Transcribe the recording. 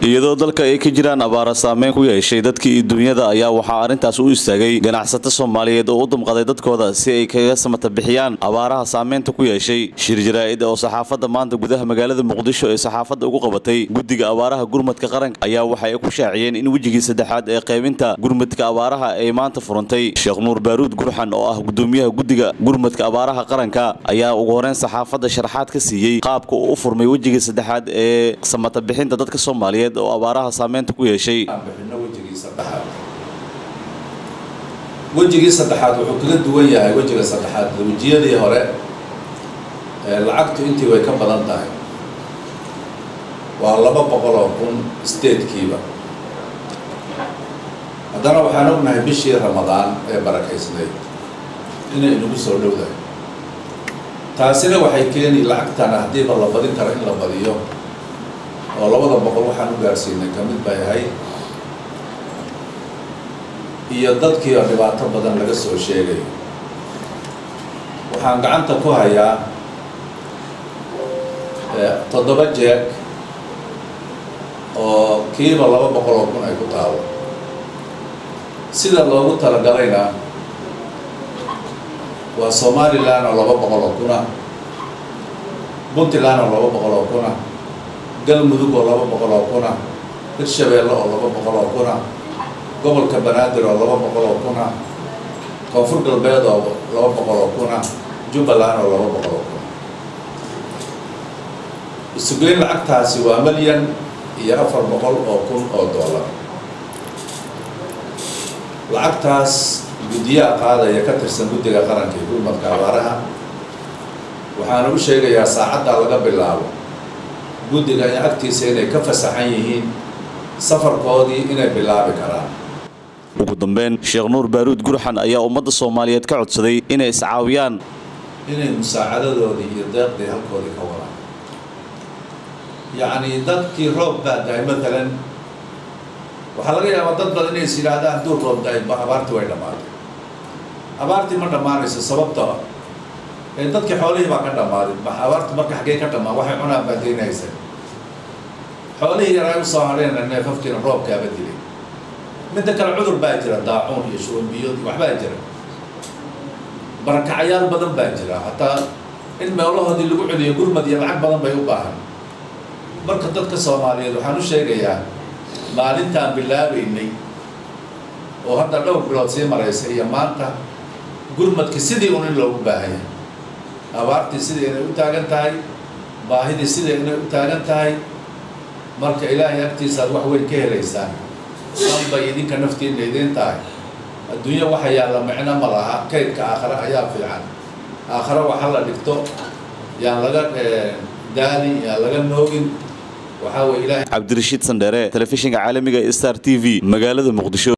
iyadoo dalka ay ka jiraan abaara saameyn ku yeeshay dadkii dunyada ayaa waxaa arrintaas u istaagay ganacsato soomaaliyeed oo u dumqaday dadkooda si ay kaga samata bixiyaan abaaraha saameynta ku yeeshay shir jaraa'id oo saxaafadda maanta gudaha magaalada muqdisho ee saxaafadda ugu qabatay guddiga abaaraha gurmadka qaranka ayaa waxa ay ku shaaciyeen in wejigii saddexaad ee qaybinta gurmadka abaaraha ay maanta furantay sheekh nuur baaruud gurxan oo ah gudoomiyaha guddiga gurmadka abaaraha qaranka ayaa ugu horeyn saxaafadda sharaxaad ka siiyey qaabka uu u furmay wejigii saddexaad ee samata bixinta dadka soomaaliyeed oo abaaraha saameynta ku yeeshay bixino wejigii saddexaad wejigii saddexaad wuxuu kaga duwan yahay wejiga saddexaad wejiyadii hore lacagtu intii way ka badan tahay waa laba boqol oo kun statekiiba haddana waxaan ognahay bishii ramadaan ee barakaysnayd inay inagu soo dhowdahay taasina waxay keeni lacagtana haddiiba la badin karo in la badiyo oo labada boqol waxaan u gaarsiinay ka mid bay ahayd iyo dadkii oo dhibaato badan laga soo sheegayo waxaan gacanta ku hayaa toddoba jeeg oo kiiba laba boqol oo kun ay ku taalo sida loogu talagalayna waa somalilan oo laba boqol oo kuna puntland oo laba boqol oo kuna galmudug oo laba boqol oo kuna hirshabeelle oo laba boqol oo kuna gobolka banaadir oo laba boqol oo kuna koonfur galbeed oo laba boqol oo kuna jubbaland oo laba boqol oo kuna isugeyn lacagtaasi waa milyan iyo afar boqol oo kun oo dollar lacagtaas guddiyaha qaadaya ka tirsan guddiga qaranka iyo gurmadka abaaraha waxaana u sheegayaa saacaddaa laga bilaabo guddiga in agtiisa inay ka fasaxan yihiin safarkoodii inay bilaabi karaan ugu dambeyn sheekh nuur baaruud gurxan ayaa ummadda soomaaliyeed ka codsaday inay iscaawiyaan inay musaacadadoodii iyo deeqdii halkoodii ka wadaan yacni dadkii roob baa dahay matalan waxaa laga yaabaa dad badan inay is yidhaahdaan hadduu roob dahay abaartii way dhammaatay abaartii ma dhammaanayso sababta ee dadkii xoolihii baa ka dhammaaday abaartu marka xaggee ka dhammaan waxay cunaan baa daynaysa xoolihii yaraa usoo hadheena neefafkiina roobkaaba dilay midda kale cudur baa jira daacuun iyo shubanbiyood iyo waxbaa jira barakacayaal badan baa jira hataa in meelahoodii lagu celiyo gurmad iyo lacag badan bay u baahan marka dadka soomaaliyeed waxaan u sheegayaa maalintaan bilaabaynay oo hadda dhowr bilood sii maraysa iyo maanta gurmadka sidii un in loogu baahan yahay abaartii sidai inay u taagan tahay baahidii sidai inay u taagan tahay marka ilaahay agtiisaad wax weyn ka helaysaan sanbay idinka naftiinna idiin tahay adduunyo waxa yaalla micno ma laha kaydka aakhare ayaa fiican aakhare waxa la dhigto yaan laga daali yaan laga noogin waxaa weye ilahay cabdirashiid sandheere telefishinka caalamiga star t v magaalada muqdisho